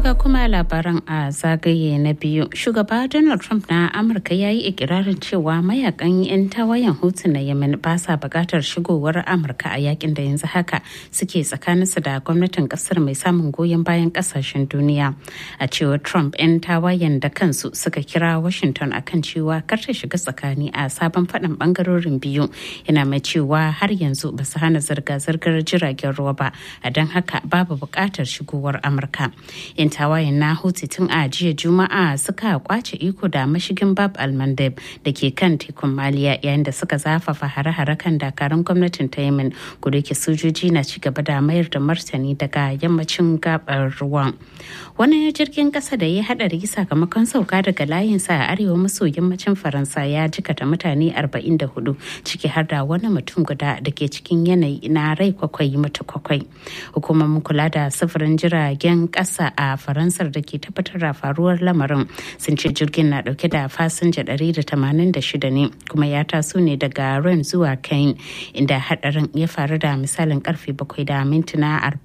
ga kuma labaran a zagaye na biyu shugaba donald trump na amurka ya yi ikirarin cewa mayakan 'yan tawayen hutu na yemen ba sa bukatar shigowar amurka a yakin da yanzu haka suke tsakaninsu da gwamnatin kasar mai samun goyon bayan kasashen duniya a cewar trump 'yan tawayen da kansu suka kira washington akan cewa kar ta shiga tsakani a sabon faɗin bangarorin biyu yana mai cewa har yanzu ba su hana zirga-zirgar jiragen ruwa ba a don haka babu bukatar shigowar amurka 'yan tawayen na hutu tun a jiya juma'a suka kwace iko da mashigin bab almandeb da ke kan tekun maliya yayin da suka zafafa hare-hare kan dakarun gwamnatin ta yemen kudu ke sojoji na ci gaba da mayar da martani daga yammacin gabar ruwan wani jirgin kasa da ya hadari sakamakon sauka daga layinsa a arewa maso yammacin faransa ya jikata mutane 44 ciki har da wani mutum guda da ke cikin yanayi na rai kwakwai mutu kwakwai hukumomin kula da sufurin jiragen kasa a faransar da ke tabbatar da faruwar lamarin sun ce jirgin na dauke da fasinja 186 ne kuma ya taso ne daga ren zuwa kain inda hadarin ya faru da misalin karfe 7 da mintuna